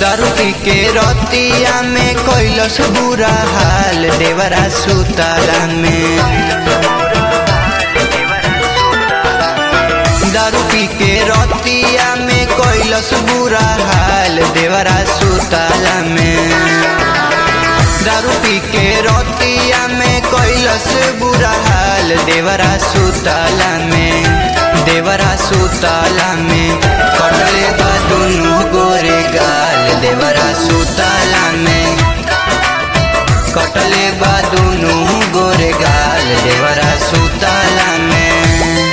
दारू पी के रतिया में कैलस बुरा हाल देवरा सुताला में दारू पी के रतिया में कैलस बुरा हाल देवरा सुताला में दारू पी के रतिया में कैलस बुरा हाल देवरा सुताला में देवरा सुताला में कटले बा दुनु गोरे गाल देवरा सुताला में कटले बा दुनु गोरे गाल देवरा सुताला में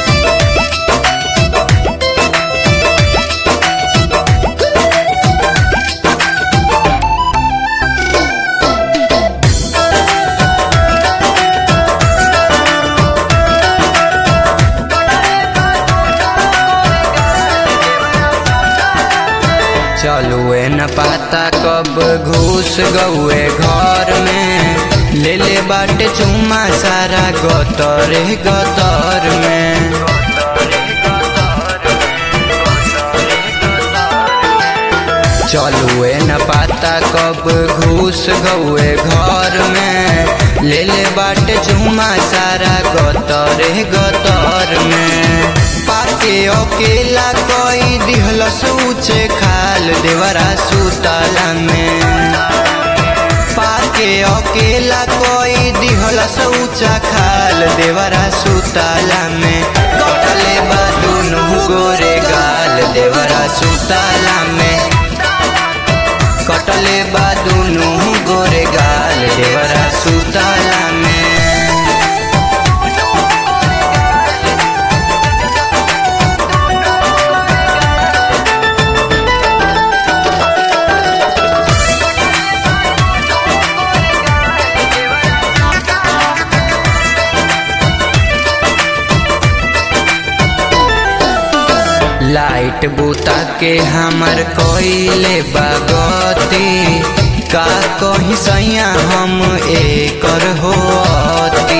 चलुए न पाता कब घुस गौए घर में ले ले बाटे चुम्मा सारा गतर गतर में चलुए न पाता कब घुस गौए घर में ले ले बाटे चुम्मा सारा गतर गतर में पाके अकेला कोई दिहलस ऊंचे खाल देवरा सुतला में पाके अकेला कोई दिहलस ऊंचा खाल देवरा सुतला में कटले बा दुनु गोरे गाल देवरा सुतला में कटले बा दुनु गोरे गाल देवरा सुतला में लाइट बुता के हमर कोइले बागती का कहीं सैया हम एकर होती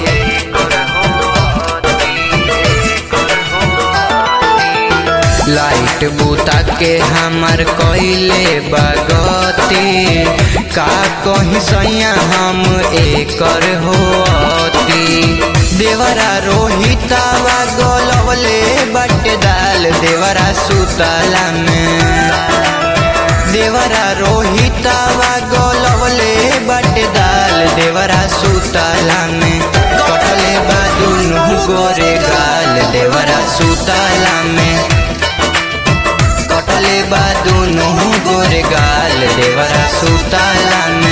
लाइट बुता के हमर कोइले बागती का कहीं सैया हम एकर होती देवरा रोहितावा गोलवले बटे दाल देवरा सुतला में देवरा रोहितावा गोलवले बटे दाल देवरा सुतला में कटले बा दुनु गोरे गाल देवरा सुतला में कटले बा दुनु गोरे गाल देवरा सुतला में